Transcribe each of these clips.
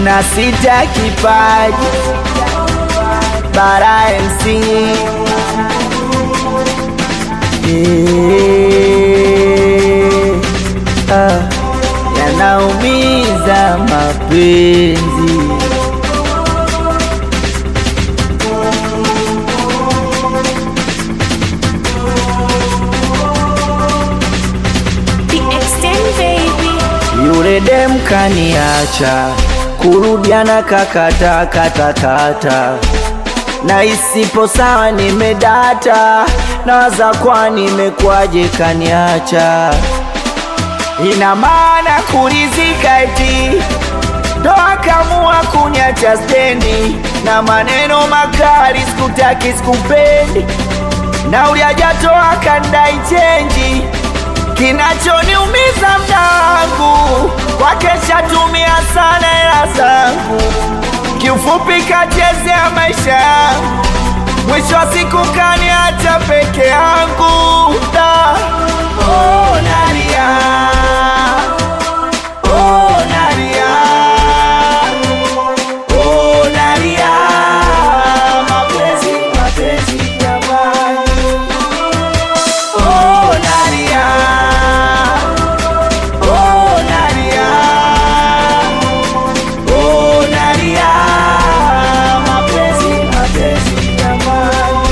na sita kipaji bara MC Eh, ah, yanaumiza mapenzi The extent baby. Yule dem kaniacha, kurudiana kakata kata kata, na isipo sawa nimedata, nawaza kwa nimekwaje kaniacha, ina maana kulizika eti ndo akamua kuniacha stendi, na maneno makali sikutaki sikupendi, na uliajatoa kandai chenji Kinachoniumiza mda wangu kwake shatumia sana hela zangu, kiufupi kachezea maisha yangu, mwisho wa siku kaniacha peke yangu. Da, oh, nalia, oh, nalia, oh, nalia, mapenzi, mapenzi jamani. Oh, Nadia. Oh, Nadia. Oh, Nadia. Mapenzi, mapenzi jamani.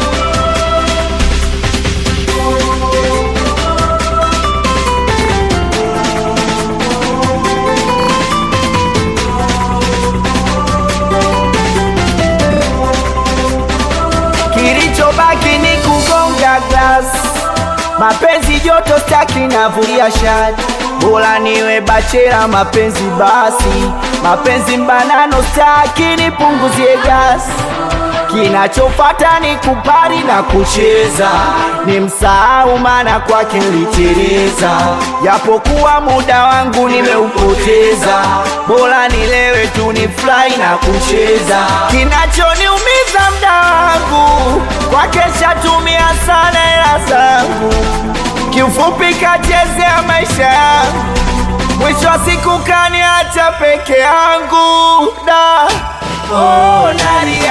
Kilichobaki ni kugonga glass, mapenzi joto staki navulia shati, bora niwe bachela mapenzi basi, mapenzi mbanano staki nipunguzie gasi Kinachofata ni kupari na kucheza, ni msahau maana kwake niliteleza, japokuwa muda wangu nimeupoteza, bora nilewe tu ni fly na kucheza. Kinachoniumiza mda wangu kwake shatumia sana hela zangu, kiufupi kachezea maisha yangu, mwisho wa siku kaniacha peke yangu da Oh, Nadia.